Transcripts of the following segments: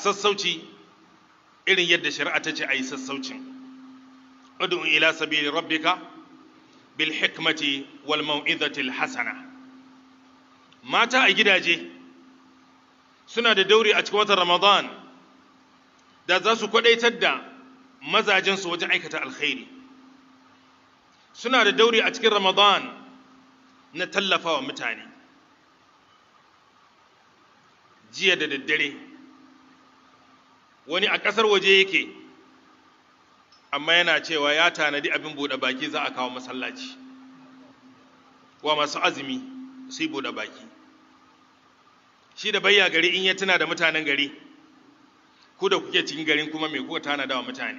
sassauci irin yadda shari'a ta ce a yi sassaucin ud'u ila sabili rabbika bil hikmati wal mau'izati al hasana mata a gidaje suna da dauri a cikin watan ramadan da za su kwadaitar da mazajensu wajen aikata alkhairi suna da dauri a cikin ramadan na tallafawa mutane jiya da daddare wani a ƙasar waje yake amma yana cewa ya tanadi abin buɗe baki za a kawo masallaci wa masu azumi su yi buɗe baki shi da bayya gari in ya tuna da mutanen gari ku da kuke cikin garin kuma mai kuka tanada wa mutane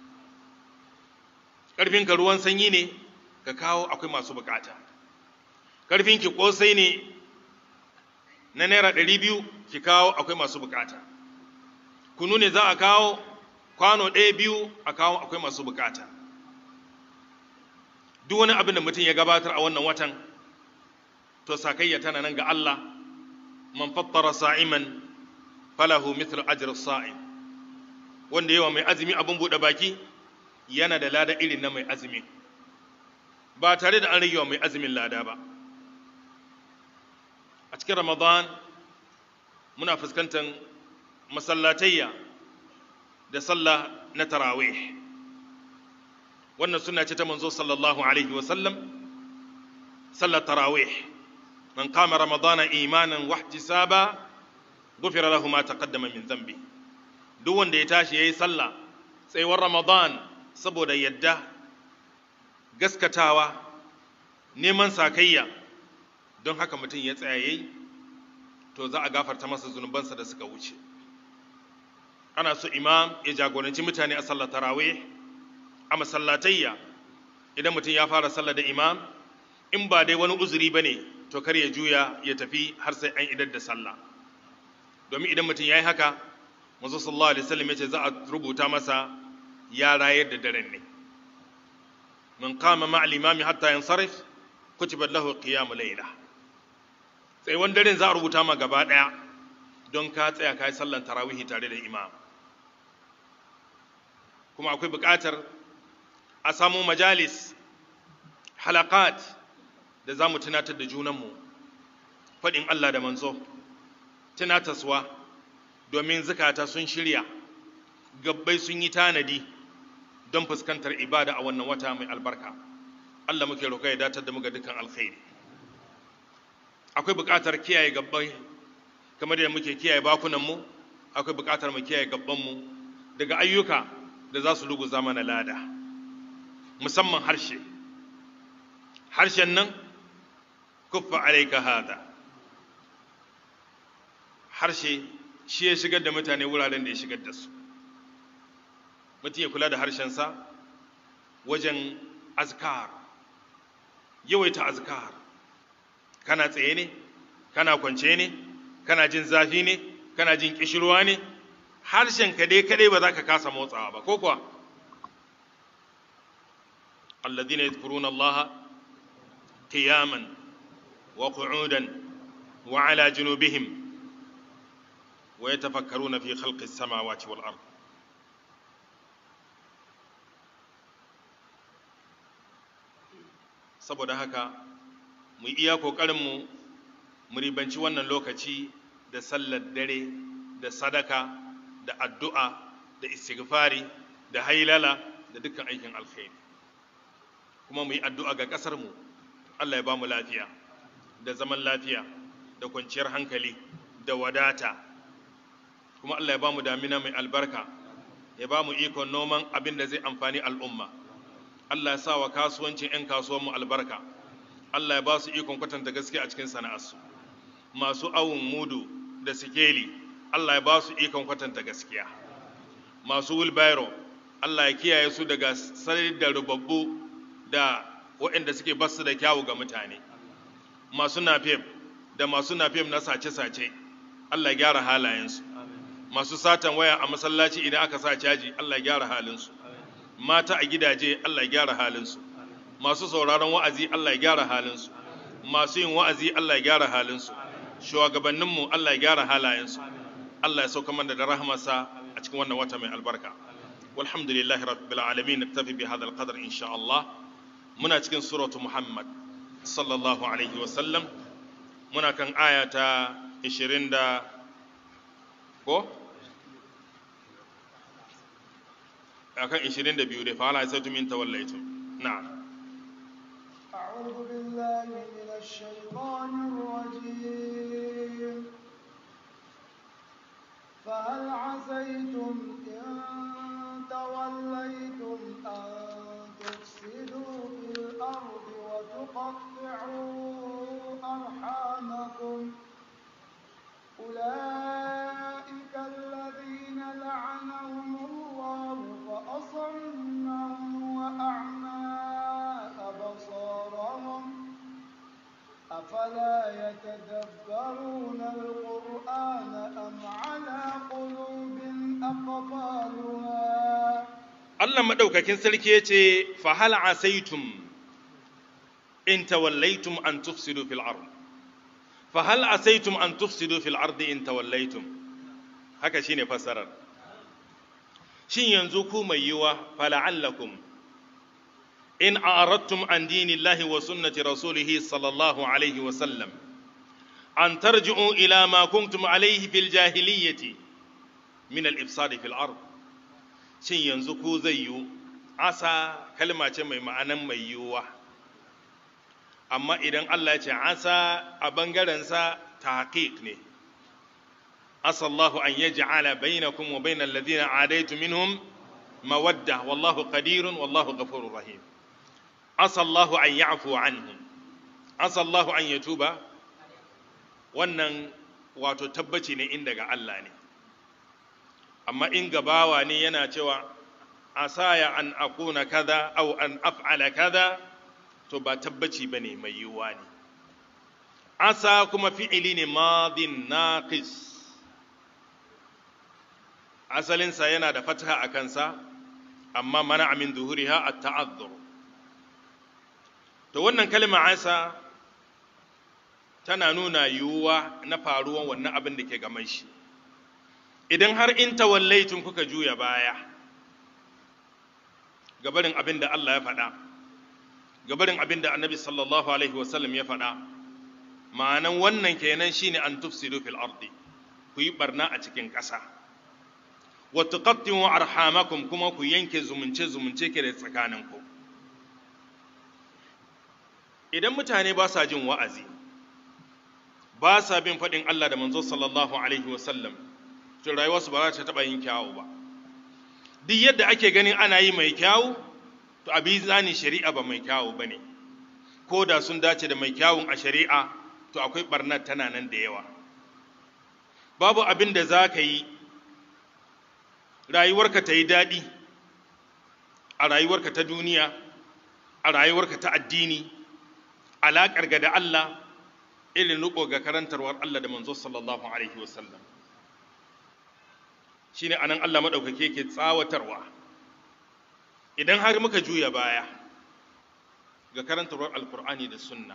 ƙarfinka ruwan sanyi ne ka kawo akwai masu bukata ƙarfinki ƙosai ne na naira ɗari biyu ki kawo akwai masu bukata kunu ne za a kawo kwano ɗaya biyu a kawo akwai masu bukata duk wani abin da mutum ya gabatar a wannan watan to sakayya tana nan ga Allah man fattara sa'iman falahu mithlu ajr sa'im wanda yawa mai azumi abin buɗe baki yana da lada irin na mai azumi ba tare da an rage wa mai azumin lada ba a cikin ramadan muna fuskantar masallatayya da sallah na tarawih wannan suna ce ta manzo sallallahu alaihi wasallam sallar tarawih man kama ramadana imanan wahtisaba gufira lahu ma taqaddama min dhanbi duk wanda ya tashi yayi sallah tsayuwar ramadan saboda yadda gaskatawa neman sakayya don haka mutum ya tsaya yayi to za a gafarta masa zunubansa da suka wuce ana so imam ya jagoranci mutane a sallar tarawih a masallatayya idan mutum ya fara sallar da imam in ba dai wani uzuri ba ne to kar ya juya ya tafi har sai an idar da sallah domin idan mutum ya yi haka mazu sallallahu alaihi wasallam ya ce za a rubuta masa ya rayar da daren ne man kama ma'al imami hatta yansarif kutibat lahu qiyamul layla tsayuwan daren za a rubuta ma gaba ɗaya don ka tsaya ka yi sallan tarawihi tare da imam kuma akwai buƙatar a samu majalis halakat da za mu tunatar da junanmu faɗin Allah da manzo tunataswa domin zukata sun shirya gabbai sun yi tanadi don fuskantar ibada a wannan wata mai albarka Allah muke roƙa ya datar da mu ga dukkan alkhairi akwai buƙatar kiyaye gabbai kamar da muke kiyaye bakunanmu akwai buƙatar mu kiyaye gabbanmu daga ayyuka da za su luguza mana lada musamman harshe harshen nan kuffa alaika hada harshe shi ya shigar da mutane wuraren da ya shigar da su mutum ya kula da harshensa wajen azkar yawaita azkar kana tsaye ne kana kwance ne kana jin zafi ne kana jin kishirwa ne harshen ka dai kadai ba za ka kasa motsawa ba ko kuwa alladhina yadhkuruna allaha qiyaman wa qu'udan wa ala junubihim wa yatafakkaruna fi khalqi as-samawati wal ard saboda haka mu iya kokarin mu ribanci wannan lokaci da sallar dare da sadaka da addu'a da istighfari da hailala da dukkan aikin alkhairi kuma mu yi addu'a ga ƙasarmu Allah ya ba mu lafiya da zaman lafiya da kwanciyar hankali da wadata kuma Allah ya ba mu damina mai albarka ya ba mu ikon noman abin da zai amfani al'umma Allah ya sa wa kasuwancin 'yan kasuwanmu albarka Allah ya ba su ikon kwatanta gaske a cikin sana'arsu masu awun mudu da sikeli Allah ya ba su ikon kwatanta gaskiya masu wilbairo Allah ya kiyaye su daga sanar da rubabbu da waɗanda suke basu da kyawu ga mutane masu nafem da masu nafem na sace-sace Allah ya gyara halayensu masu satan waya a masallaci idan aka sa caji Allah ya gyara halinsu mata a gidaje Allah ya gyara halinsu masu sauraron wa'azi Allah ya gyara halinsu masu yin wa'azi Allah ya gyara halinsu shugabanninmu Allah ya gyara halayensu Allah ya sauka mana da rahmarsa a cikin wannan wata mai albarka walhamdulillahi rabbil alamin naktafi bi hadha alqadar insha Allah muna cikin suratu Muhammad sallallahu alaihi wa sallam muna kan aya ta 20 da ko akan 22 dai fa ala asaitum in tawallaitum na'am أعوذ بالله من الشيطان الرجيم فهل عسيتم إن توليتم أن تفسدوا في الأرض وتقطعوا أرحامكم أولئك الذين لعنهم الله فأصمهم وأعمى أبصارهم أفلا يتدبرون القرآن أم على قلوب أقفالها Allah madaukakin sarki yace fa hal asaitum in tawallaitum an tufsidu fil ard fa hal asaitum an tufsidu fil ard in tawallaitum haka shine fassarar shin yanzu ku mai yiwa fala'allakum in a'radtum an dinillahi wa sunnati rasulihi sallallahu alaihi wa sallam an tarji'u ila ma kuntum alaihi fil jahiliyyati min al-ifsad fil ard shin yanzu ku zai yiwu asa kalma ce mai ma'anan mai yiwuwa amma idan Allah ya ce asa a bangarensa tahqiq ne asallahu an yaj'ala bainakum wa bainal ladina adaitu minhum mawadda wallahu qadirun wallahu ghafurur rahim asallahu an ya'fu anhum asallahu an yatuba wannan wato tabbaci ne inda ga Allah ne amma in gabawa ne yana cewa asaya an akuna kaza au an af'ala kaza to ba tabbaci bane mai yiwuwa ne asa kuma fi'ili ne madin naqis asalinsa yana da fataha a kansa amma mana min zuhuriha at-ta'azzur to wannan kalma asa tana nuna yiwuwa na faruwan wannan abin da ke gaban shi idan har in tawallaitun kuka juya baya gabarin abin da Allah ya faɗa gabarin abin da annabi sallallahu alaihi wasallam ya faɗa ma'anan wannan kenan shine an tufsidu fil ardi ku yi barna a cikin ƙasa wa tuqattimu arhamakum kuma ku yanke zumunce zumunce ke da tsakaninku idan mutane ba sa jin wa'azi ba sa bin faɗin Allah da manzo sallallahu alaihi wasallam to rayuwarsu ba za ta taɓa yin kyawu ba duk yadda ake ganin ana yi mai kyawu to abi zani shari'a ba mai kyawu ba ne ko da sun dace da mai kyawun a shari'a to akwai ɓarnar tana nan da yawa babu abin da za ka yi rayuwarka ta yi daɗi a rayuwarka ta duniya a rayuwarka ta addini alaƙar ga da Allah irin riƙo ga karantarwar Allah da manzo sallallahu alaihi wasallam shine anan Allah maɗaukake yake tsawatarwa idan har muka juya baya ga karantarwar alkur'ani da sunna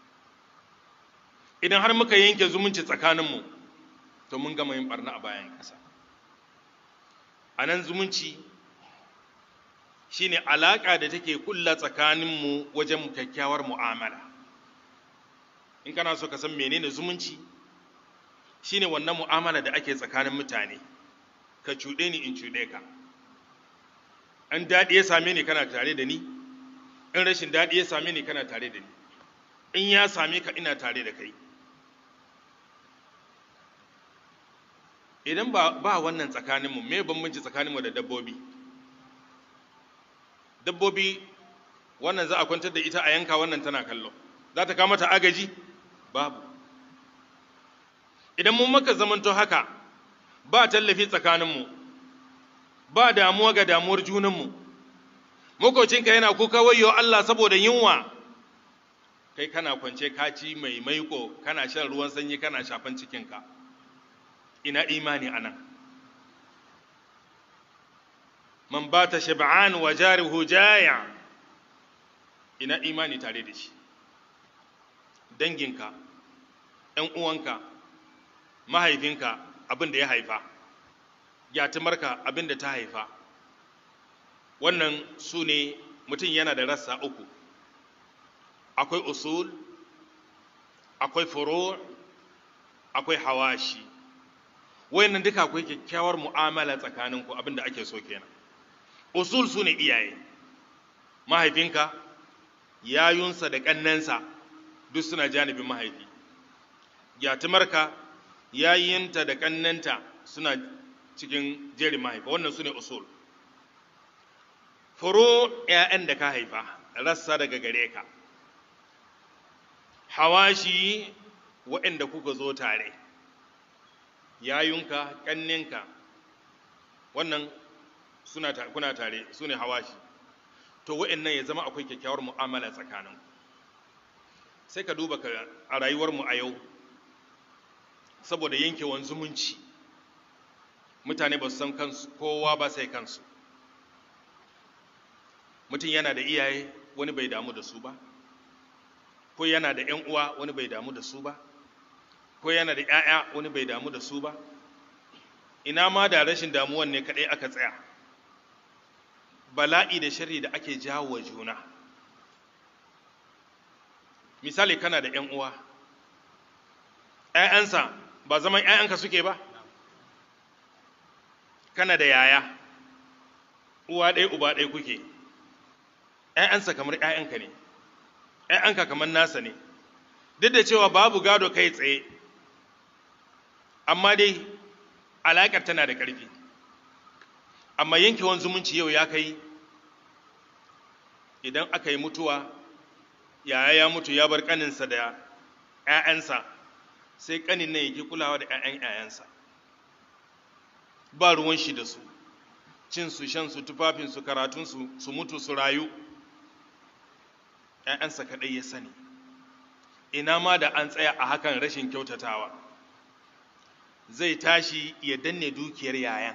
idan har muka yanke zumunci tsakaninmu to mun gama yin barna a bayan ƙasa a nan zumunci shine alaƙa da take kulla tsakaninmu wajen kyakkyawar mu'amala in kana so ka san menene zumunci shine wannan mu'amala da ake tsakanin mutane ka cuɗe ni in cuɗe ka an daɗi ya same ni kana tare da ni in rashin daɗi ya same ni kana tare da ni in ya same ka ina tare da kai idan ba, ba wannan tsakaninmu me bambanci tsakaninmu da dabbobi dabbobi wannan za a kwantar da ita a yanka wannan tana kallo za ta kama ta agaji babu idan mun maka zamanto haka ba tallafi tsakaninmu ba damuwa ga damuwar junanmu makocinka yana kuka wayo Allah saboda yunwa kai kana kwance kaci mai maiko kana shan ruwan sanyi kana shafan cikinka ina imani anan man bata shab'an wa jarihu jaya ina imani tare da shi danginka ‘yan uwanka mahaifinka abin da ya haifa gyatumarka abin da ta haifa wannan su ne mutum yana da rassa uku akwai usul akwai furo akwai hawashi wayannan duka akwai kyakkyawar mu'amala tsakaninku abin da ake so kenan usul su ne iyaye mahaifinka yayunsa da ƙannensa duk suna janibin mahaifi gyatumarka yayinta da ƙannenta suna cikin jerin mahaifa wannan su ne usul furo ‘ya'yan da ka haifa rassa daga gare ka hawashi waɗanda kuka zo tare yayunka ƙanninka wannan suna ta, kuna tare su ne hawashi to waɗannan ya zama akwai kyakkyawar mu'amala tsakanin sai ka duba ka a rayuwarmu a yau saboda yankewan zumunci mutane ba su san kansu kowa ba sai kansu mutum yana da iyaye wani bai damu da su ba ko yana da ‘yan uwa wani bai damu da su ba ko yana da ‘ya'ya wani bai damu da su ba ina ma da rashin damuwan ne kaɗai aka tsaya bala'i da shari da ake jawo wa juna misali kana da ‘yan uwa ‘ya'yansa ba zaman ‘ya'yanka suke ba kana da yaya uwa ɗaya uba ɗaya kuke ‘ya'yansa kamar ‘ya'yanka ne ‘ya'yanka kamar nasa ne duk da cewa babu gado kai tsaye amma dai alaƙar tana da ƙarfi amma yankewan zumunci yau ya kai idan aka yi mutuwa yaya ya mutu ya bar ƙaninsa da ‘ya'yansa sai ƙanin nan yake kulawa da ‘ya'yan ‘ya'yansa ba ruwan shi da su cinsu shansu tufafinsu karatunsu su mutu su rayu ‘ya'yansa kaɗai ya sani ina ma da an tsaya a hakan rashin kyautatawa zai tashi ya danne dukiyar yayan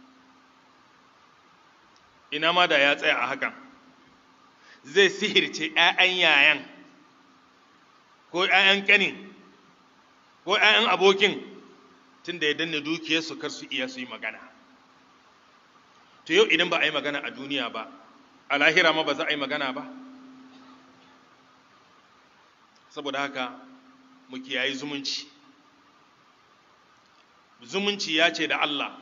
ina ma da ya tsaya a hakan zai sihirce ‘ya'yan yayan ko ‘ya'yan ƙanin ko ‘ya'yan abokin tun da ya danne dukiyarsu kar su iya su yi magana to yau idan ba a yi magana a duniya ba a lahira ma ba za a yi magana ba saboda haka mu kiyayi zumunci zumunci ya ce da Allah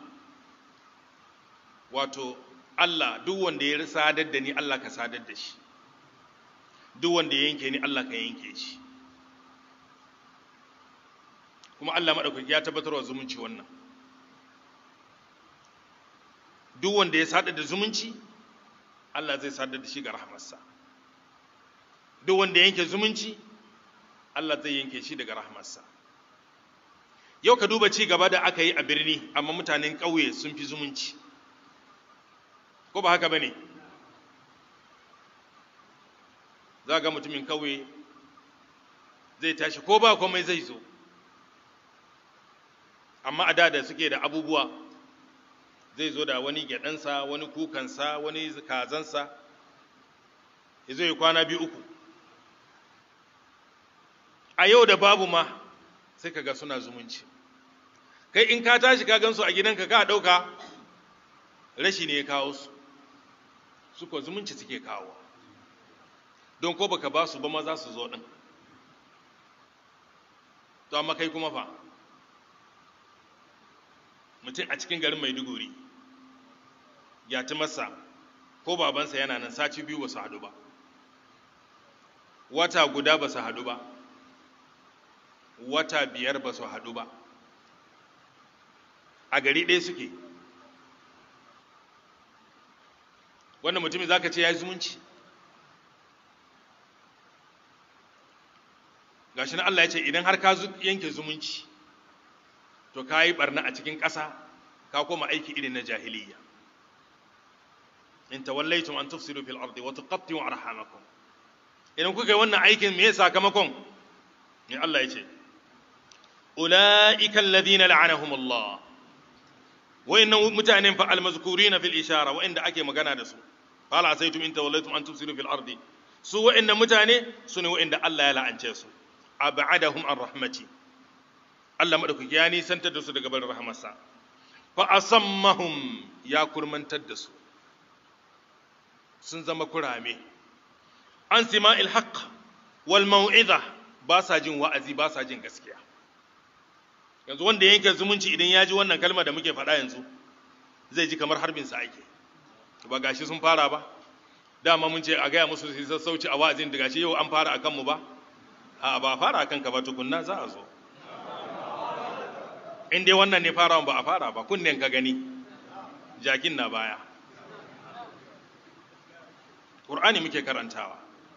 wato Allah duk wanda ya sadar da ni Allah ka sadar da shi duk wanda ya yanke ni Allah ka yanke shi kuma Allah maɗaukaki ya tabbatar wa zumunci wannan duk wanda ya sadar da zumunci Allah zai sadar da shi ga rahmarsa duk wanda ya yanke zumunci Allah zai yanke shi daga rahmarsa yau ka duba ci gaba da aka yi a birni amma mutanen ƙauye sun fi zumunci ko ba haka ba ne za ga mutumin ƙauye zai tashi ko ba komai zai zo amma a da da suke da abubuwa zai zo da wani gyaɗansa wani kukansa wani kazansa ya zo ya kwana biyu uku a yau da babu ma sai ka ga suna zumunci kai in ka tashi ka gansu a gidanka ka ɗauka rashi ne ya kawo su su ko zumunci suke kawo don ko baka ba su ba ma za su zo ɗin to amma kai kuma fa mutum a cikin garin maiduguri ya ci masa ko babansa yana nan sati biyu ba su haɗu ba wata guda ba su haɗu ba wata biyar ba su haɗu ba a gari ɗaya suke wannan mutumin za ka ce ya yi zumunci ga shi na Allah ya ce idan har ka yanke zumunci to ka yi barna a cikin ƙasa ka koma aiki irin na jahiliya in tawallaitum an tufsidu fil ardi wa tuqatti'u arhamakum idan kuka yi wannan aikin me sakamakon ne Allah ya ce ulaika alladhina la'anahum Allah wayannan mutanen fa almazkurina fil ishara wa'inda ake magana da su qala asaytum in tawallaitum an tufsidu fil ardi su wa'inda mutane su ne wa'inda Allah ya la'ance su ab'adahum an rahmati Allah madaukaki ya nisantar da su daga barin rahamarsa fa asammahum ya kurmantar da su sun zama kurame an sima'il haqq wal mau'iza ba sa jin wa'azi ba sa jin gaskiya yanzu wanda yanke zumunci idan ya ji wannan kalma da muke faɗa yanzu zai ji kamar harbin sa ake ba gashi sun fara ba dama mun ce a gaya musu su sassauci a wa'azin da gashi yau an fara a kanmu ba a ba a fara a kanka ba tukunna za a zo in dai wannan ne farawan ba a fara ba kunnen ka gani jakin na baya ƙur'ani muke karantawa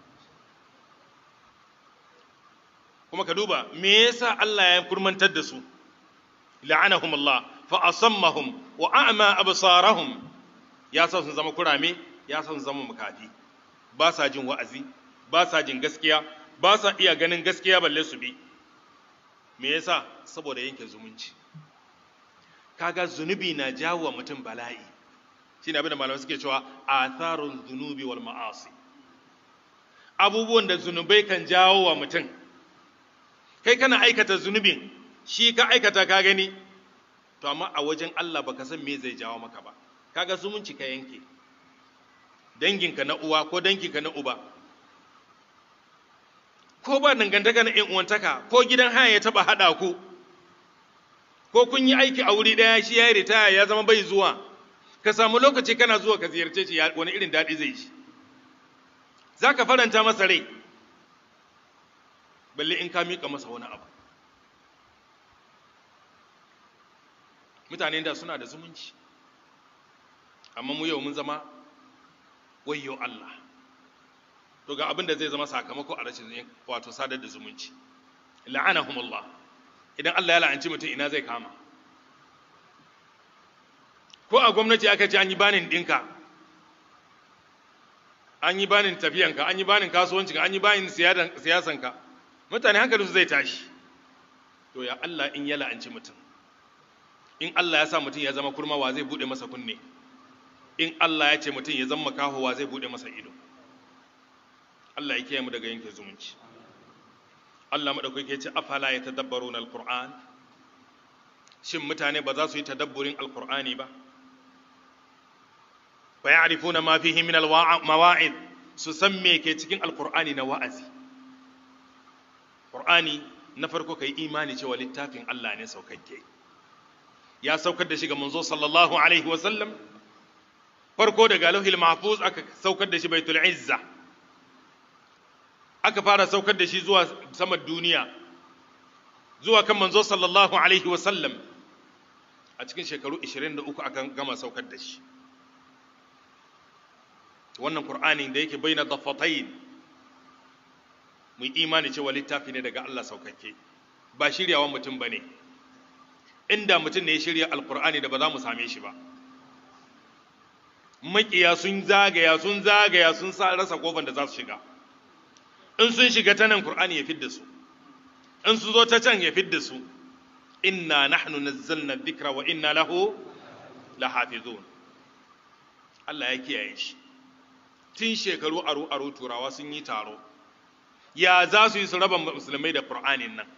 kuma ka duba me yasa Allah ya kurmantar da su la'anahum Allah fa asammahum wa a'ma absarahum ya sa sun zama kurame ya sa sun zama makafi ba sa jin wa'azi ba sa jin gaskiya ba sa iya ganin gaskiya balle su bi me yasa saboda yanke zumunci kaga zunubi na jawo wa mutum bala'i shine abin da malamai suke cewa atharun zunubi wal ma'asi abubuwan da zunubai kan jawo wa mutum kai kana aikata zunubin shi ka aikata ka gani to amma a wajen Allah baka san me zai jawo maka ba kaga zumunci ka yanke danginka na uwa ko danginka na uba ko ba dangantaka na ƴan uwantaka ko gidan haya ya taba hada ku ko kun yi aiki a wuri daya shi ya yi ritaya ya zama bai zuwa ka samu lokaci kana zuwa ka ziyarce shi wani irin daɗi zai shi za ka faranta masa rai balle in ka miƙa masa wani abu mutane da suna da zumunci amma mu yau mun zama wayyo Allah to ga abin da zai zama sakamako a rashin wato sadar da zumunci la'anahumullah idan Allah ya la'anci mutum ina zai kama ko a gwamnati aka ce an yi banin ɗinka an yi banin tafiyanka an yi banin kasuwancinka an yi banin siyasanka mutane hankalinsu zai tashi to ya Allah in ya la'anci mutum in Allah ya sa mutum ya zama kurma wa zai buɗe masa kunne in Allah ya ce mutum ya zama kaho wa zai buɗe masa ido Allah ya kiyaye mu daga yanke zumunci Allah madaukaki ya ce afala ya tadabbaruna alquran shin mutane ba za su yi tadabburin alqur'ani ba fa ya'rifuna ma fihi min almawa'id su san me ke cikin alqur'ani na wa'azi qur'ani na farko kai imani cewa littafin Allah ne saukakke ya saukar da shi ga manzo sallallahu alaihi wa sallam farko daga lauhil mahfuz aka saukar da shi baitul izza aka fara saukar da shi zuwa saman duniya zuwa kan manzo sallallahu alaihi wa sallam a cikin shekaru 23 aka gama saukar da shi wannan qur'ani da yake baina daffatayn mu imani cewa littafi ne daga Allah saukakke ba shiryawan mutum bane inda mutum ne ya shirya alqur'ani da ba za mu same shi ba makiya sun zagaya sun zagaya sun sa rasa kofar da za su shiga in sun shiga ta nan qur'ani ya fidda su in su zo ta can ya fidda su inna nahnu nazzalna dhikra wa inna lahu lahafizun Allah ya kiyaye shi tun shekaru aro aro turawa sun yi taro ya za su yi su raba musulmai da qur'anin nan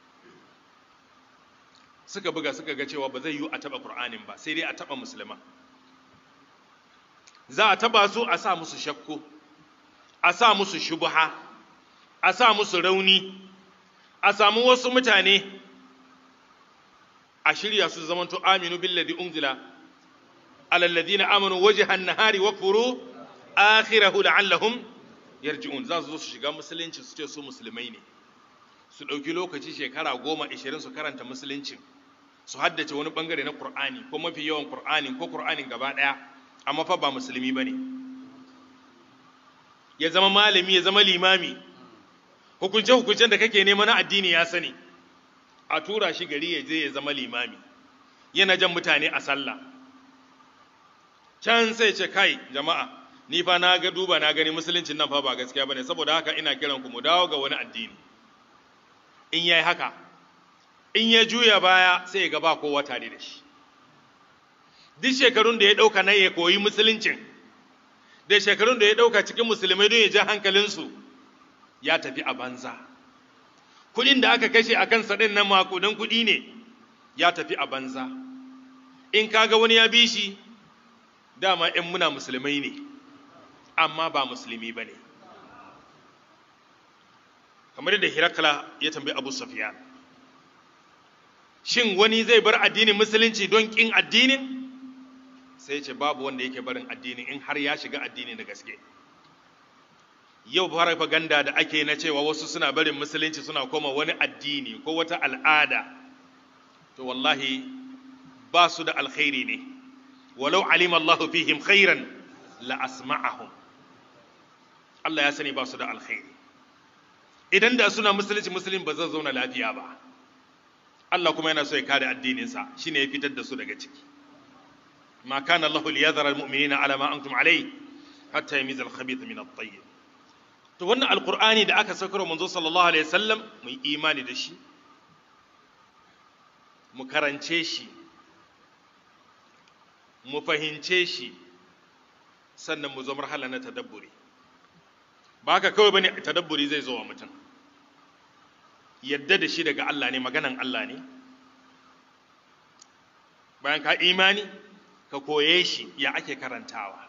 suka buga suka ga cewa ba zai yi a taba qur'anin ba sai dai a taba musulman za a taba su a sa musu shakku a sa musu shubha a sa musu rauni a samu wasu mutane a shirya su zamanto aminu billadi unzila ala alladhina amanu wajhan nahari wakfuru akhirahu la'allahum yarji'un za su zo su shiga musulunci su ce su musulmai ne su ɗauki lokaci shekara goma ishirin su karanta musuluncin su haddace wani bangare na qur'ani ko mafi yawan qur'ani ko qur'anin gaba ɗaya amma fa ba musulmi bane ya zama malami ya zama limami hukunce hukuncen da kake nema na addini ya sani a tura shi gari ya je ya zama limami yana jan mutane a sallah can sai ce kai jama'a ni fa na ga duba na gani musuluncin nan fa ba gaskiya bane saboda haka ina kiran ku mu dawo ga wani addini in yayi haka in ya juya baya sai ya ga ba kowa tare da shi duk shekarun da ya dauka na ya koyi musuluncin da shekarun da ya dauka cikin musulmai don ya ja hankalinsu ya tafi a banza kuɗin da aka kashe a kansa ɗin nan makudan kuɗi ne ya tafi a banza in kaga wani ya bi shi dama ‘yan muna musulmai ne amma ba musulmi ba ne kamar yadda hirakla ya tambayi abu safiyan shin wani zai bar addinin musulunci don ƙin addinin sai ce babu wanda yake barin addinin in har ya shiga addini da gaske yau farfaganda da ake na cewa wasu suna barin musulunci suna koma wani addini ko wata al'ada to wallahi ba su da alkhairi ne walau alim Allahu fihim khairan la asma'ahum Allah ya sani ba su da alkhairi idan da suna musulunci musulun ba zai zauna lafiya ba Allah kuma yana so ya kare addininsa shine ya fitar da su daga ciki ma kana Allahu liyadhara almu'minina ala ma antum alayhi hatta yamiza al-khabitha min at-tayyib to wannan alqur'ani da aka saukar manzo sallallahu alaihi wasallam mu yi imani da shi mu karance shi mu fahimce shi sannan mu zo marhala na tadabburi ba haka kawai bane tadabburi zai zo wa mutum yadda da shi daga Allah ne maganan Allah ne bayan ka imani ka koye shi ya ake karantawa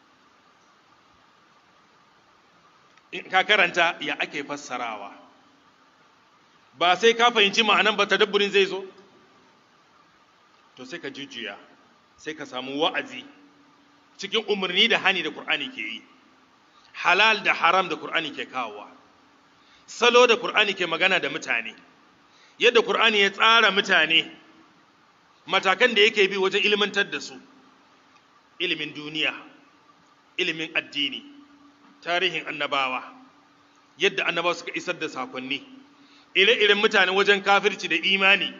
in ka karanta ya ake fassarawa ba sai ka fahimci ma'anan ba tadabburin zai zo to sai ka jujjuya sai ka samu wa'azi cikin umarni da hani da Kur'ani ke yi halal da haram da Kur'ani ke kawowa salo da Kur'ani ke magana da mutane yadda Kur'ani ya tsara mutane matakan da yake bi wajen ilmantar da su ilimin duniya ilimin addini tarihin annabawa yadda annabawa suka isar da sakonni ire-iren mutane wajen kafirci da imani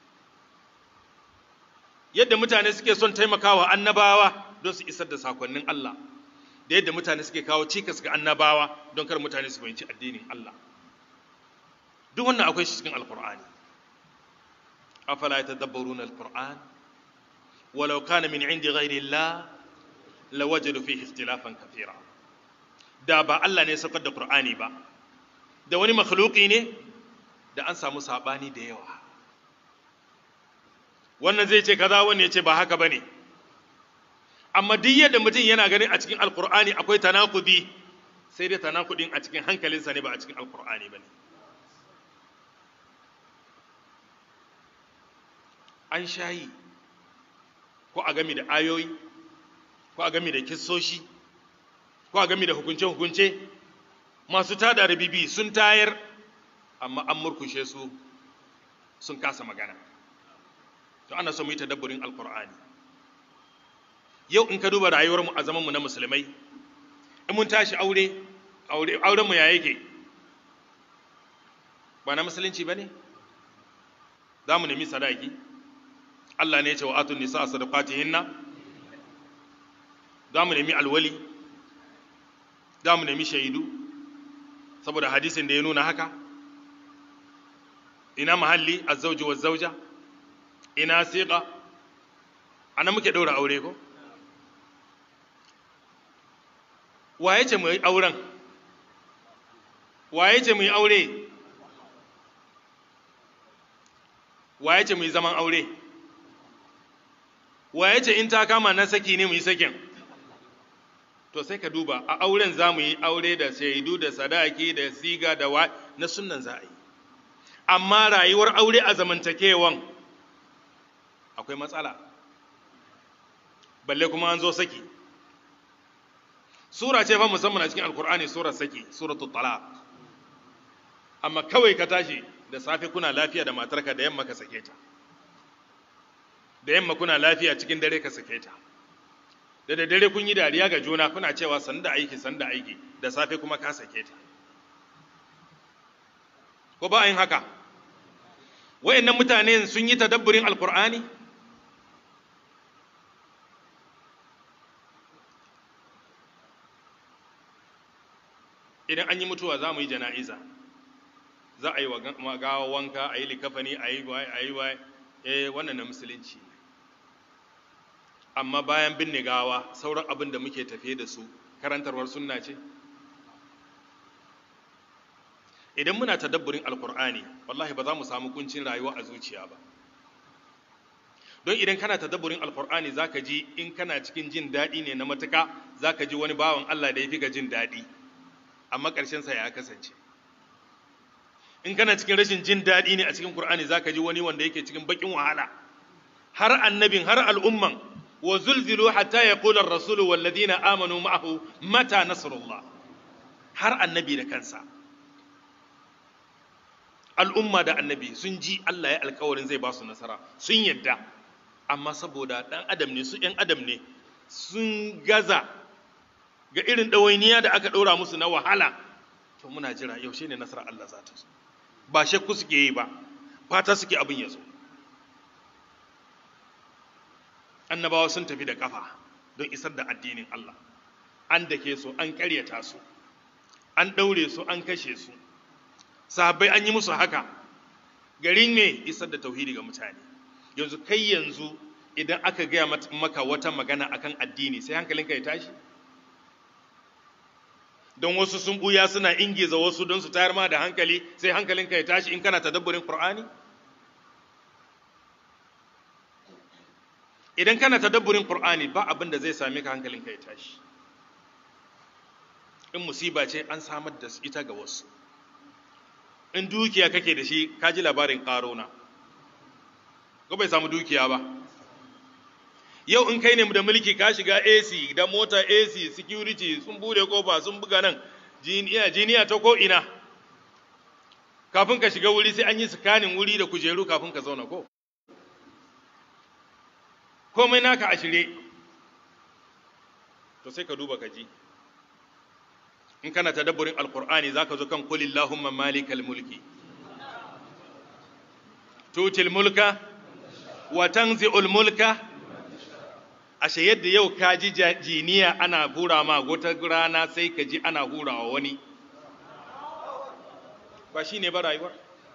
yadda mutane suke son taimakawa annabawa don su isar da sakonnin Allah da yadda mutane suke kawo cikas ga annabawa don kar mutane su fahimci addinin Allah duk wannan akwai shi cikin alkur'ani afala yatadabbaruna alquran walau kana min indi ghairi Allah lawajadu fihi ikhtilafan kathira da ba Allah ne saukar da qur'ani ba da wani makhluqi ne da an samu sabani da yawa wannan zai ce kaza wannan ya ce ba haka bane amma duk yadda mutum yana ganin a cikin alkur'ani akwai tanakudi sai dai tanakudin a cikin hankalinsa ne ba a cikin alkur'ani ba ne an shayi ko a gami da ayoyi ko a gami da kissoshi ko a gami da hukunce-hukunce masu tada rabibi sun tayar amma an murkushe su sun kasa magana to ana so mu yi tadabburin alkur'ani yau in ka duba rayuwarmu a zamanmu na musulmai in mun tashi aure aurenmu ya yake ba na musulunci ba ne za mu nemi sadaki Allah ne ya ce wa atun nisa a sadaqatihinna za mu nemi alwali za mu nemi shaidu saboda hadisin da ya nuna haka ina mahalli azzauji wa zauja ina siqa ana muke daura aure ko waye ce mu yi auren waye ce mu yi aure waye ce mu yi zaman aure waye ce in ta kama na saki ne mu yi sakin to sai ka duba a auren za mu yi aure da shaidu da sadaki da siga da wa na sunan za a yi amma rayuwar aure a zamantakewan akwai matsala balle kuma an zo saki sura ce fa musamman a cikin alkur'ani surar saki suratul talaq amma kawai ka tashi da safe kuna lafiya da matarka da yamma ka sake ta da yamma kuna lafiya cikin dare ka sake ta da da dare kun yi dariya ga juna kuna cewa sanda aiki sanda aiki da safe kuma ka sake ta ko ba yin haka wayannan mutane sun yi tadabburin alkur'ani idan an yi mutuwa za mu yi jana'iza za a yi wa gawa wanka a yi likafani a yi waye a yi waye eh wannan na musulunci amma bayan binne gawa sauran abin da muke tafiye da su karantarwar sunna ce idan muna tadabburin alkur'ani wallahi ba za mu samu kuncin rayuwa a zuciya ba don idan kana tadabburin alkur'ani zaka ji in kana cikin jin daɗi ne na matuka zaka ji wani bawan Allah da ya fi ga jin daɗi amma ƙarshen sa ya kasance in kana cikin rashin jin daɗi ne a cikin qur'ani zaka ji wani wanda yake cikin bakin wahala har annabin har al'umman wa zulzilu hatta yaqula ar-rasulu wal ladina amanu ma'ahu mata nasrullah har annabi da kansa al'umma da annabi sun ji Allah ya alkawarin zai ba su nasara sun yadda amma saboda ɗan adam ne su ‘yan adam ne sun gaza ga irin ɗawainiya da aka ɗora musu na wahala to muna jira yaushe ne nasarar Allah za ta zo ba shakku suke yi ba fata suke abin ya zo annabawa sun tafi da kafa don isar da addinin Allah an dake su an ƙaryata su an ɗaure su an kashe su sahabbai an yi musu haka garin ne isar da tauhidi ga mutane yanzu kai yanzu idan aka gaya maka wata magana akan addini sai hankalinka ya tashi don wasu sun buya suna ingiza wasu don su tayar ma da hankali sai hankalinka ya tashi in kana tadabburin qur'ani idan kana tadabburin qur'ani ba abin da zai same ka hankalinka ya tashi in musiba ce an samar da ita ga wasu in dukiya kake da shi ka ji labarin ƙarona ko bai samu dukiya ba yau in kai ne da mulki ka shiga AC da mota AC security sun bude kofa sun buga nan jiniya jiniya ta ko ina kafin ka shiga wuri sai an yi scanning wuri da kujeru kafin ka zauna ko komai naka a shirye to sai ka duba ka ji in kana tadabburin alqur'ani zaka zo kan qul illahumma malikal mulki tutil mulka wa tanzi'ul mulka ashe yadda yau ka ji jiniya ana hura ma wata rana sai ka ji ana hurawa wani ba shi ne ba rayuwar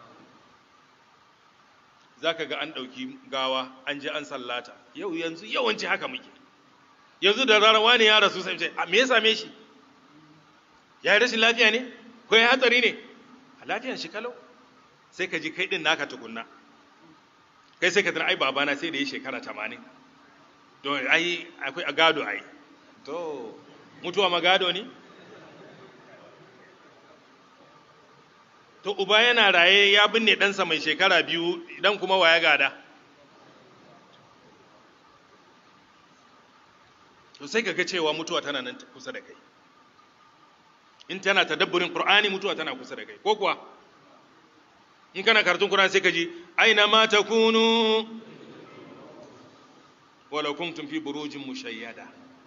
za ka ga an ɗauki gawa an ji an sallata yau yanzu yawanci haka muke yanzu da rarawa ne ya rasu sai ce me ya same shi ya yi rashin lafiya ne ko ya hatsari ne a lafiyan shi kalau sai ka ji kai ɗin naka tukunna kai sai ka tana ai babana sai da ya shekara tamanin to ai akwai a gado ai to mutuwa ma gado ne to uba yana raye ya binne ɗansa mai shekara biyu idan kuma waya gada to sai ka ga cewa mutuwa tana nan kusa da kai in tana tadabburin qur'ani mutuwa tana kusa da kai ko kuwa in kana karatun qur'ani sai ka ji aina ma takunu ولو كنتم في بروج مشيدة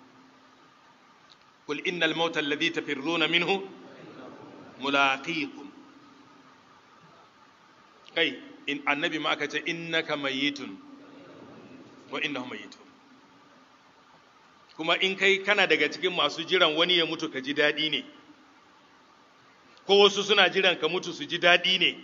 قل إن الموت الذي تفرون منه ملاقيكم kai in annabi ma aka ce innaka mayyitun wa innahum mayyitun kuma in kai kana daga cikin masu jiran wani ya mutu ka ji daɗi ne ko wasu suna jiran ka mutu su ji daɗi ne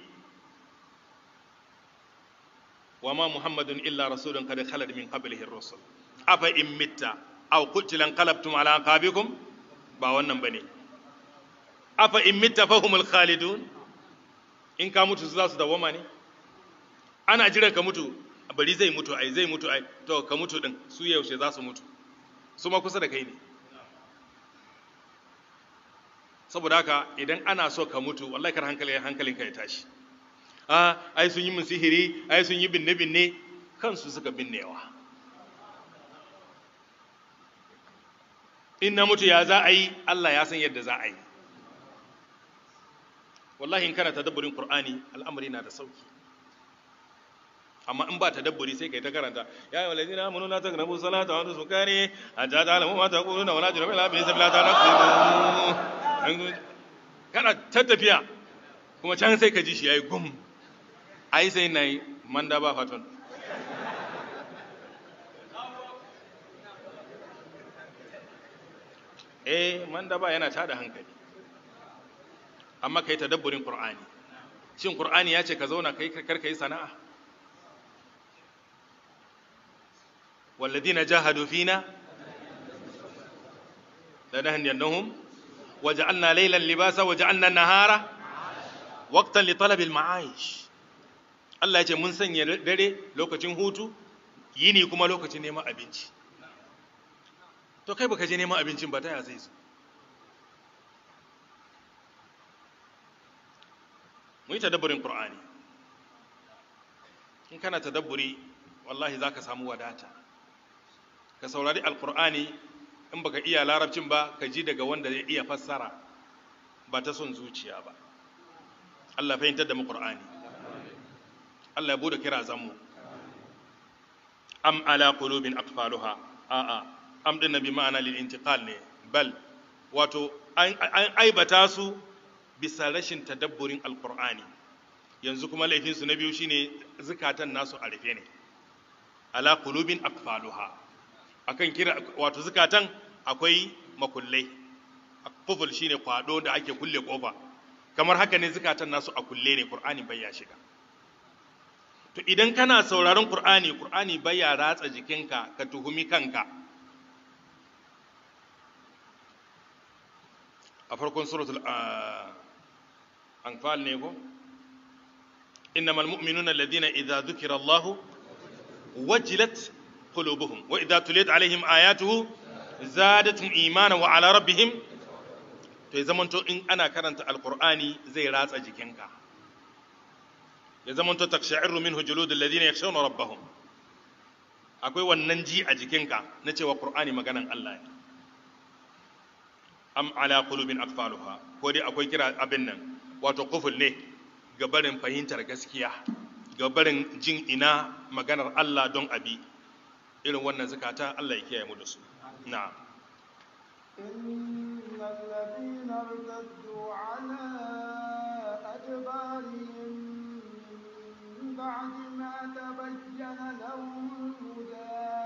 wa ma muhammadun illa rasulun qad khalat min qablihi ar-rusul afa in mitta aw qutila anqalabtum ala aqabikum ba wannan bane afa in mitta fahumul khalidun in ka mutu za su dawama ne ana jiran ka mutu bari zai mutu ai zai mutu ai to ka mutu din su yaushe za su mutu su ma kusa da kai ne saboda haka idan ana so ka mutu wallahi kar hankali hankalinka ya tashi a ai sun yi min sihiri ai sun yi binne binne kansu suka binnewa in na mutu ya za a yi Allah ya san yadda za a yi wallahi in kana tadabburin qur'ani al'amari na da sauki amma in ba tadabburi sai kai ta karanta ya ayyuhal ladina amanu la taqrabu salata wa antum sukari hatta ta'lamu ma taquluna wa la junuba illa bi sabila taqrabu kana ta tafiya kuma can sai ka ji shi yayi gum ai sai nayi manda ba faton eh manda ba yana tada hankali amma kai tadabburin qur'ani shin qur'ani ya ce ka zauna kai kar kai sana'a walladina jahadu fina lanahdiyannahum waja'alna laylan libasa waja'alna nahara waqtan li talabil ma'aish Allah ya ce mun sanya dare lokacin hutu yini kuma lokacin neman abinci to kai baka je neman abincin ba ta ya zai zo mu yi tadabburin qur'ani in kana tadabburi wallahi zaka samu wadata ka saurari alqur'ani in baka iya larabcin ba ka ji daga wanda ya iya fassara ba ta son zuciya ba Allah fahimtar da mu qur'ani Allah ya bude kira zanmu am ala qulubin aqfaluha a'a am din nabi ma'ana lil intiqal ne bal wato an aibata su bisa rashin tadabburin alqur'ani yanzu kuma laifin su na biyu shine zukatan nasu a rufe ne ala qulubin aqfaluha akan kira wato zukatan akwai makullai kuful shine kwado da ake kulle kofa kamar haka ne zukatan nasu a kulle ne qur'ani bai ya shiga to idan kana sauraron qur'ani qur'ani bai ya ratsa jikinka ka tuhumi kanka a farkon suratul anfal ne ko innamal mu'minuna alladhina idza dhukira allah wajilat qulubuhum wa idza tuliyat alaihim ayatuhu zadatuhum imana wa ala rabbihim to ya zamanto in ana karanta alqur'ani zai ratsa jikinka ya zamanto taksha'iru minhu juludul ladina yakhshawna rabbahum akwai wannan ji a jikinka na cewa qur'ani maganan Allah ne am ala qulubin aqfaluha ko dai akwai kira abin nan wato kuful ne ga barin fahimtar gaskiya ga barin jin ina maganar Allah don abi irin wannan zakata Allah ya kiyaye mu da su na'am إن الذين ارتدوا على أدبارهم من بعد ما تبين لهم الهدى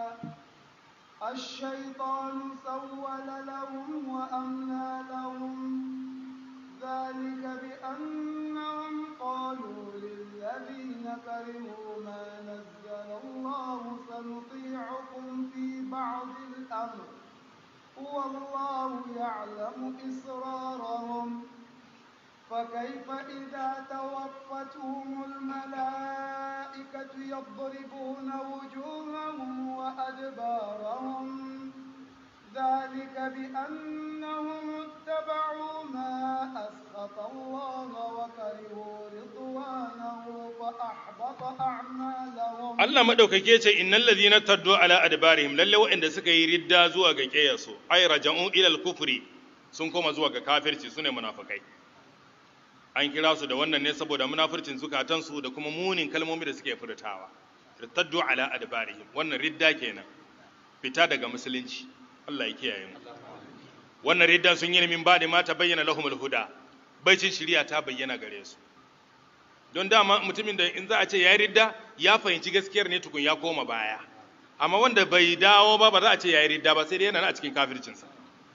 الشيطان سول لهم وأملى لهم ذلك بأنهم قالوا للذين كرهوا ما نزل الله سنطيعكم في بعض الأمر والله يعلم إسرارهم فكيف إذا توفتهم الملائكة يضربون وجوههم وأدبارهم ذلك بأنهم اتبعوا ما أسخط الله وكرهوا رضوانه فأحبط أعمالهم Allah madaukake ce innal ladhina taddu ala adbarihim lalle waɗanda suka yi ridda zuwa ga kiyasu ay raja'u ila al-kufri sun koma zuwa ga kafirci sune munafikai an kira su da wannan ne saboda munafircin zukatansu da kuma munin kalmomi da suke furtawa taddu ala adbarihim wannan ridda kenan fita daga musulunci Allah ya kiyaye mu wannan ridda sun yi min ba da ma ta bayyana lahumul huda baicin shari'a ta bayyana gare su don dama mutumin da in za a ce ya yi ridda ya fahimci gaskiyar ne tukun ya koma baya amma wanda bai dawo ba ba za a ce ya yi ridda ba sai dai yana a cikin kafircinsa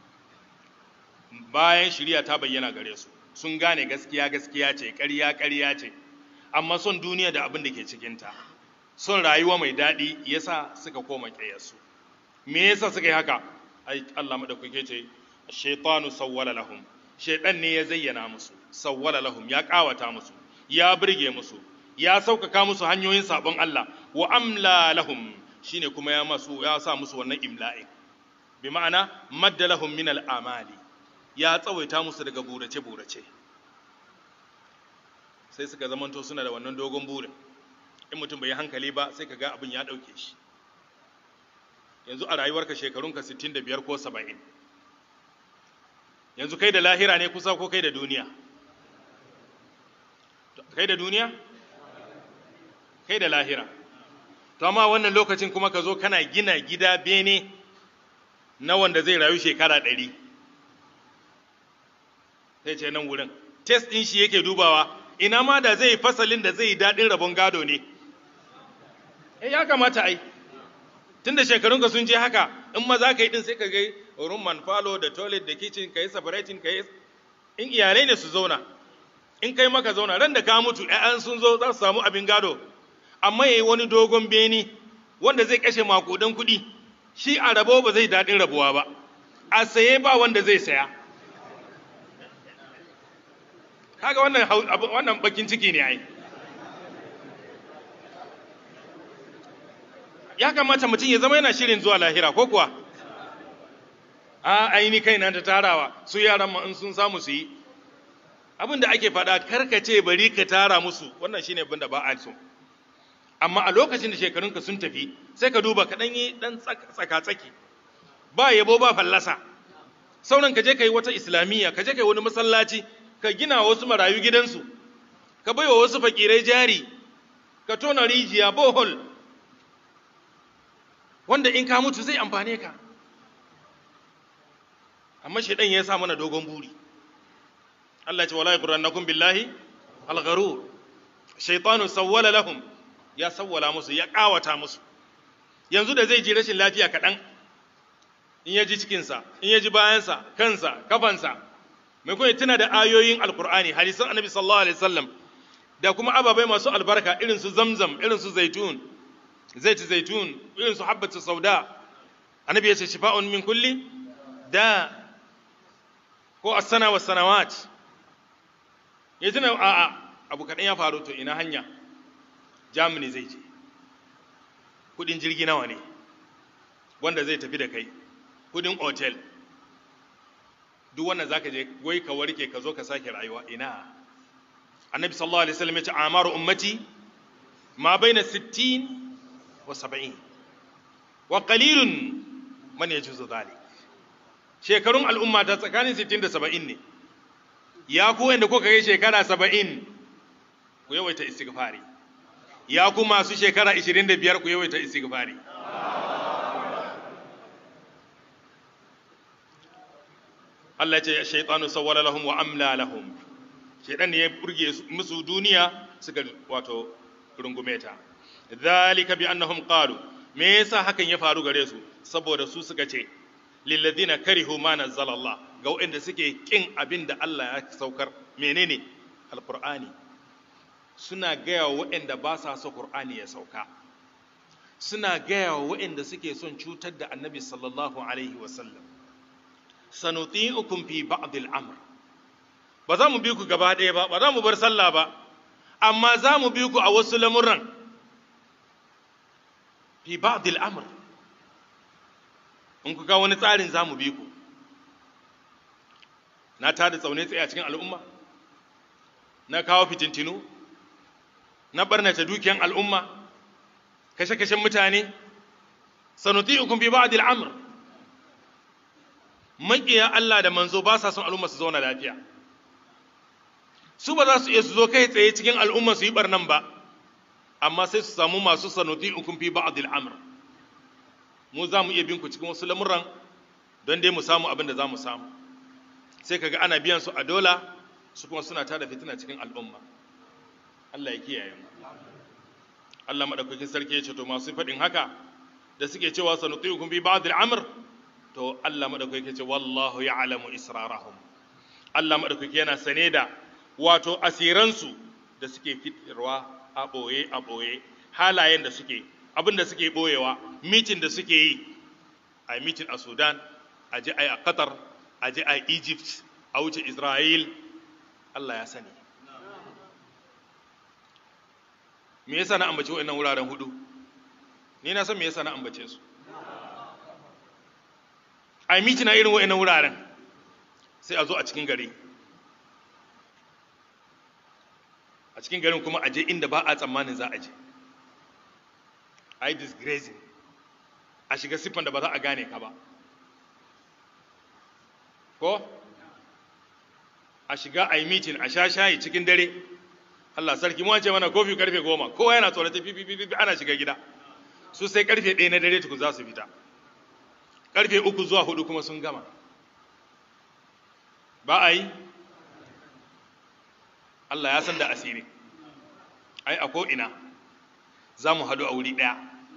bayan shari'a ta bayyana gare su sun gane gaskiya gaskiya ce ƙarya ƙarya ce amma son duniya da abin da ke cikinta son rayuwa mai daɗi yasa suka koma ƙeyarsu me yasa suka yi haka ai Allah madaukake ce shaytanu sawwala lahum shaytan ne ya zayyana musu sawwala lahum ya kawata musu ya burge musu ya sauƙaƙa musu hanyoyin sabon Allah wa amla lahum shine kuma ya masu ya sa musu wannan imla'i bi ma'ana madda lahum min al-amali ya tsawaita musu daga burace burace sai suka zamanto suna da wannan dogon burin in mutum bai yi hankali ba sai ka ga abin ya ɗauke shi yanzu a rayuwarka shekarunka 65 ko 70 yanzu kai da lahira ne kusa ko kai da duniya kai da duniya kai da lahira to amma wannan lokacin kuma ka zo kana gina gida bene na wanda zai rayu shekara 100 sai ce nan wurin test ɗin shi yake dubawa ina ma da zai fasalin da zai daɗin rabon gado ne eh ya kamata ai tunda shekarunka sun je haka in ma za ka yi din sai ka ga room man falo da toilet da kitchen ka yi separating ka yi in iyalai ne su zauna in kai maka zauna ran da ka mutu ƴaƴan sun zo za su samu abin gado amma yayi wani dogon beni wanda zai kashe makudan kuɗi shi a rabo ba zai daɗin rabuwa ba a saye ba wanda zai saya kaga wannan wannan bakin ciki ne ai ya kamata mutum ya zama yana shirin zuwa lahira ko kuwa a aini kaina ta tarawa su yaran ma in sun samu su yi abin da ake faɗa karkace bari ka tara musu wannan shine abin da ba a so amma a lokacin da shekarunka sun tafi sai ka duba ka ɗan yi ɗan tsaka-tsaki ba yabo ba fallasa sauran ka je ka yi wata islamiyya ka je ka yi wani masallaci ka gina wasu marayu gidansu ka baiwa wasu fakirai jari ka tona rijiya bohol wanda in ka mutu zai amfane ka amma shaidan ya sa mana dogon buri Allah ce wala yaghrannakum billahi al-gharur shaytanu sawwala lahum ya sawwala musu ya kawata musu yanzu da zai ji rashin lafiya kaɗan in ya ji cikinsa in ya ji bayansa kansa kafansa mai kuma tuna da ayoyin alkur'ani hadisan annabi sallallahu alaihi wasallam da kuma ababai masu albarka irin su zamzam irin su zaitun zaiti zaitun irin su habbatu sauda annabi ya ce shifa'un min kulli da ko as-sana was sanawat ya tuna a a abu kaɗan ya faru to ina hanya germany zai je kudin jirgi nawa ne wanda zai tafi da kai kudin otel duk wannan zaka je wai ka warke ka zo ka sake rayuwa ina annabi sallallahu alaihi wasallam ya ce amaru ummati ma baina 60 wa 70 wa qalilun man yajuzu dhalik shekarun al'umma ta tsakanin 60 da 70 ne ya ku wanda kuka kai shekara 70 ku yawaita istighfari ya ku masu shekara 25 ku yawaita istighfari Allah ya ce shaytanu sawwala lahum wa amla lahum shaytan ne ya burge musu duniya suka wato rungume ta dhalika bi annahum qalu me yasa hakan ya faru gare su saboda su suka ce lilladina karihu ma nazzala Allah ga waɗanda suke kin abin da Allah ya saukar menene alqur'ani suna gaya wa waɗanda ba sa so qur'ani ya sauka suna gaya wa waɗanda suke son cutar da annabi sallallahu alaihi wasallam sanuti'ukum fi ba'd al-amr ba za mu bi ku gaba ɗaya ba ba za mu bar sallah ba amma za mu bi ku a wasu lamuran fi ba'd al-amr in ku ga wani tsarin za mu bi ku na tada tsaune tsaye a cikin al'umma na kawo fitintinu na barnata dukiyan al'umma kashe-kashen mutane sanuti'ukum fi ba'd al-amr maƙiya Allah da manzo ba sa son al'umma su zauna lafiya su ba za su iya su zo kai tsaye cikin al'umma su yi barnan ba amma sai su samu masu sanuti ukun fi ba'dil amr mu za mu iya bin ku cikin wasu lamuran don dai mu samu abin da za mu samu sai kaga ana biyan su a dola su kuma suna tada fitina cikin al'umma Allah ya kiyaye mu Allah madaukakin sarki ya ce to masu faɗin haka da suke cewa sanuti ukun fi ba'dil amr to Allah madaukaki yake ce wallahu ya'lamu israrahum Allah madaukaki yana sane da wato asiransu da suke fitarwa a boye a boye halayen da suke abin da suke boyewa mitin da suke yi a mitin a Sudan a je a Qatar a je a Egypt a wuce Israel Allah ya sani me yasa na ambace wa'annan wuraren hudu ni na san me yasa na ambace su a yi mitina irin wa'in wuraren sai a zo a cikin gari a cikin garin kuma a je inda ba a tsammanin za a je a yi disgracing a shiga siffan da ba za a gane ka ba ko a shiga a yi mitin a sha shayi cikin dare Allah sarki mu ce mana kofi karfe goma kowa yana tsorata fifi ana shiga gida su sai karfe ɗaya na dare tukun za su fita karfe uku zuwa hudu kuma sun gama ba a yi Allah ya san da asiri ai a ko'ina za mu haɗu a wuri ɗaya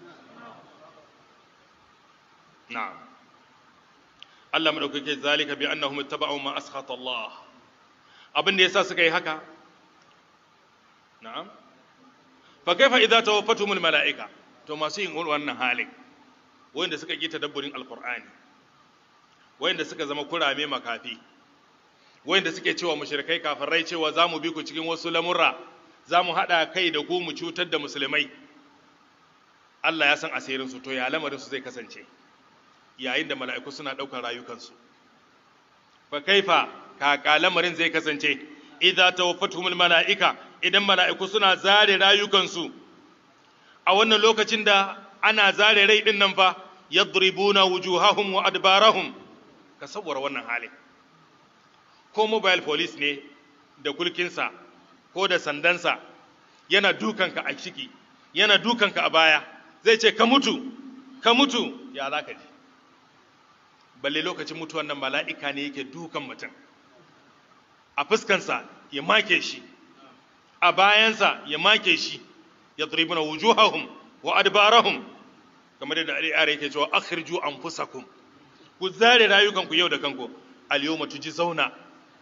na'am Allah maɗaukake zalika bi annahum ittaba'u ma askhata Allah abin da yasa suka yi haka na'am fa kaifa idza tawaffatumul mala'ika to masu yin wannan halin wanda suka ƙi tadabburin alkur'ani wanda suka zama kurame makafi wanda suke cewa mushrikai kafirai cewa za mu bi ku cikin wasu lamurra za mu haɗa kai da ku mu cutar da musulmai Allah ya san asirinsu to ya lamarinsu zai kasance yayin da mala'iku suna ɗaukar rayukansu fa kaifa kaka lamarin zai kasance idza tawaffatuhumul mala'ika idan mala'iku suna zare rayukansu a wannan lokacin da ana zare rai din nan fa yadribuna wujuhahum wa adbarahum ka sabuwar wannan halin ko mobile police ne da kulkinsa ko da sandansa yana dukanka a ciki yana dukanka a baya zai ce ka mutu ka mutu ya za ka ji balle lokacin mutuwan nan mala'ika ne yake dukan mutum a fuskansa ya make shi a bayansa ya make shi ya turibuna wujuhahum wa adbarahum kamar yadda al'ara yake cewa akhirju anfusakum ku zare rayukanku yau da kanku al-yawma zauna.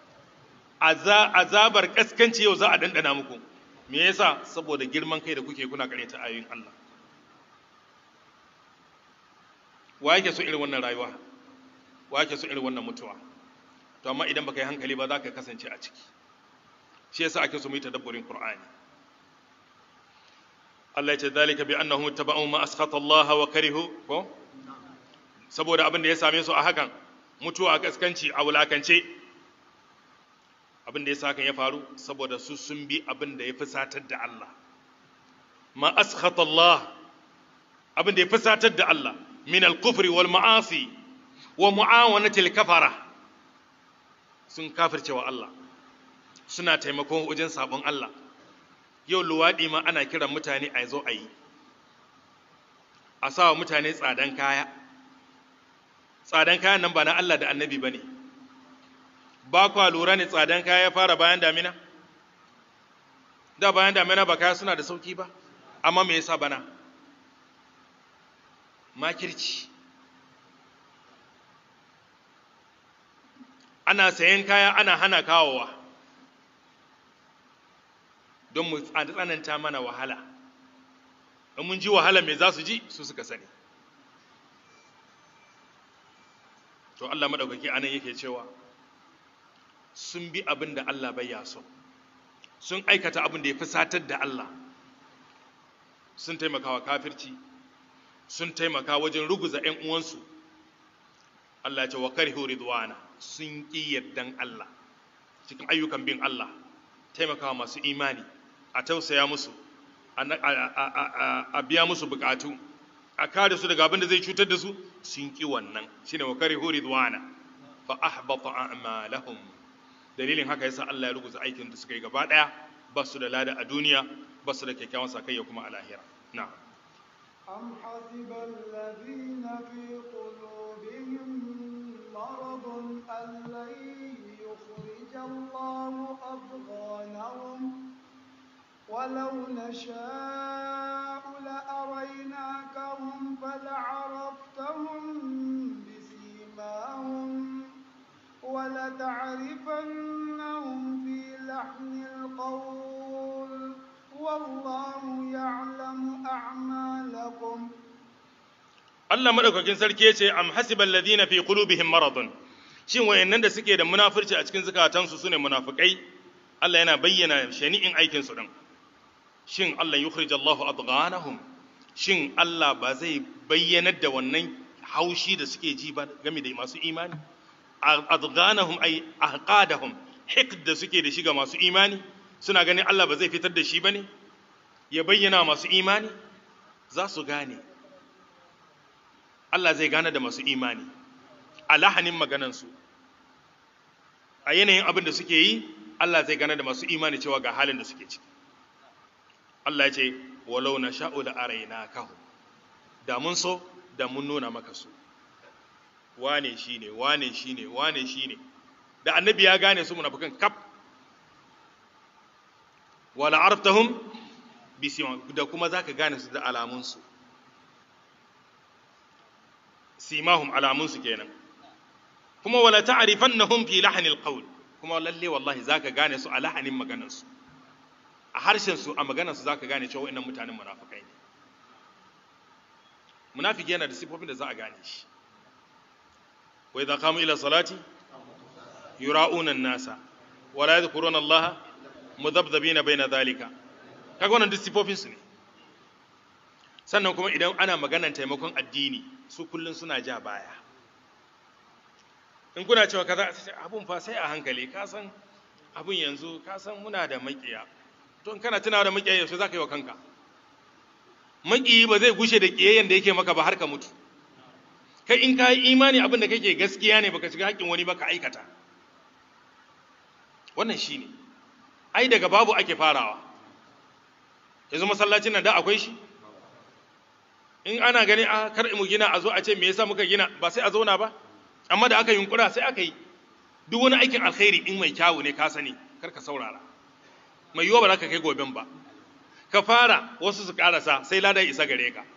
azabar kaskanci yau za a dandana muku me yasa saboda girman kai da kuke kuna karyata ayoyin Allah wa yake so irin wannan rayuwa wa yake so irin wannan mutuwa to amma idan baka yi hankali ba za ka kasance a ciki shi yasa ake so mu yi tadabburin Qur'ani Allah ya ce zalika bi annahum tabau ma askhata Allah wa karihu ko saboda abin da ya same su a hakan mutuwa a kaskanci a wulakance abin da ya sa hakan ya faru saboda su sun bi abin da ya fusatar da Allah ma askhata Allah abin da ya fusatar da Allah min al-kufri wal ma'asi wa mu'awanatil kafara sun kafirce wa Allah suna taimakon wajen sabon Allah yau luwaɗi ma ana kiran mutane a zo a yi a sa wa mutane tsadan kaya tsadan kayan nan ba na Allah da annabi ba ne ba kwa lura ne tsadan kaya ya fara bayan damina da bayan damina ba kaya suna da sauki ba amma me yasa bana makirci ana sayan kaya ana hana kawowa don mu tsananta mana wahala in mun ji wahala me za su ji su suka sani to Allah maɗaukaki anan yake cewa sun bi abin da Allah bai so sun aikata abin da ya fi satar da Allah sun taimaka wa kafirci sun taimaka wajen ruguza ‘yan uwansu Allah ce wa karhu ridwana sun ƙi yardan Allah cikin ayyukan bin Allah taimakawa masu imani a tausaya musu a biya musu bukatu a kare su daga abin da zai cutar da su sun ƙi wannan shine wa karhu ridwana fa ahbata a'malahum dalilin haka yasa Allah ya ruguza aikin da suka yi gaba daya ba su da lada a duniya ba su da kyakkyawan sakayya kuma a lahira na'am أم حسب الذين في قلوبهم مرض أن لن يخرج الله أضغانهم ولو نشاء لأريناكهم فلعرفتهم بسيماهم ولتعرفنهم في لحن القول والله يعلم أعمالكم Allah madaukakin sarki ya ce am hasibal ladina fi qulubihim maradun shin wayannan da suke da munafurci a cikin zukatansu sune munafikai Allah yana bayyana shani'in aikin su din shin Allah yukhrij Allahu adghanahum shin Allah ba zai bayyanar da wannan haushi da suke ji ba game da masu imani adghanahum ay ahqadahum hiqd da suke da shi ga masu imani suna ganin Allah ba zai fitar da shi bane ya bayyana masu imani za su gane Allah zai gane da masu imani a lahanin maganansu a yanayin abin da suke yi Allah zai gane da masu imani cewa ga halin da suke ciki Allah ya ce walau na sha'u da araina kahu da mun so da mun nuna maka su wane shi ne wane shi ne wane shi ne da annabi ya gane su munafukan kaf wala arftahum bisiman da kuma zaka gane su da alamunsu simahum alamunsu kenan kuma wala ta'rifannahum fi lahnil qawl kuma lalle wallahi zaka gane su a lahanin maganar su a harshen su a maganar su zaka gane cewa wayannan mutanen munafikai ne munafiki yana da sifofin da za a gane shi wa idza qamu ila salati yura'una nasa wala yadhkuruna Allah mudhabdhabina baina dhalika kaga wannan duk sifofin su ne sannan kuma idan ana maganar taimakon addini su kullun suna ja baya in kuna cewa kaza abun fa sai a hankali ka san abun yanzu ka san muna da makiya to in kana tunawa da makiya yaushe zaka yi wa kanka makiyi ba zai gushe da kiyayyen da yake maka ba har ka mutu kai in ka yi imani abin da kake gaskiya ne baka shiga haƙƙin wani ba ka aikata wannan shine ai daga babu ake farawa yanzu masallacin nan da akwai shi in ana gani a kar mu gina a zo a ce me yasa muka gina ba sai a zauna ba amma da aka yunkura sai aka yi duk wani aikin alkhairi in mai kyawu ne ka sani kar ka saurara mai yiwa ba za ka kai goben ba ka fara wasu su karasa sai ladan isa gare ka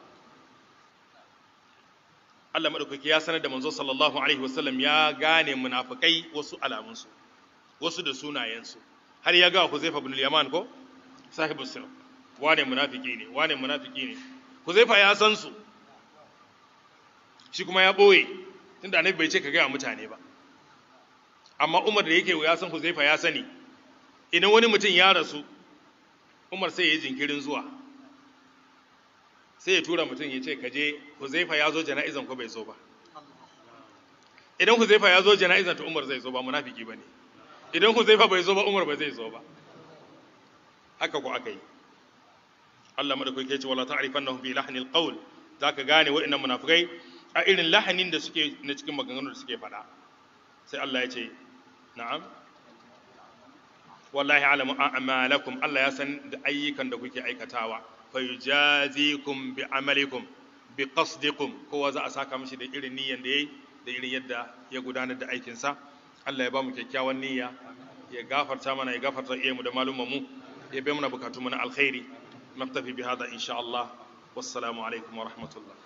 Allah madaukaki ya sanar da manzo sallallahu alaihi wasallam ya gane munafikai wasu alamunsu wasu da sunayensu har ya ga Huzaifa ibn al-Yaman ko sahibu sirr wane munafiki ne wane munafiki ne Huzaifa ya san su shi kuma ya boye tunda annabi bai ce ka ga mutane ba amma Umar da yake ya san Huzaifa ya sani idan wani mutum ya rasu Umar sai ya yi jinkirin zuwa sai ya tura mutum ya ce ka je Huzaifa ya zo jana'izan ko bai zo ba idan Huzaifa ya zo jana'izan to Umar zai zo ba munafiki bane idan Huzaifa bai zo ba Umar ba zai zo ba haka ko aka yi Allah madaukaki ya ce wala ta'rifannahum fi lahnil qawl zaka gane waɗannan munafikai a irin lahanin da suke na cikin maganganun da suke faɗa sai Allah ya ce na'am wallahi alamu a'malakum Allah ya san da ayyukan da kuke aikatawa fayujazikum bi amalikum bi qasdikum kowa za a saka mishi da irin niyyan da yayi da irin yadda ya gudanar da aikin sa Allah ya ba mu kyakkyawan niyya ya gafarta mana ya gafarta iyamu da malumman mu ya bai mana bukatu mana alkhairi naktafi bi hada insha Allah wassalamu alaikum wa rahmatullah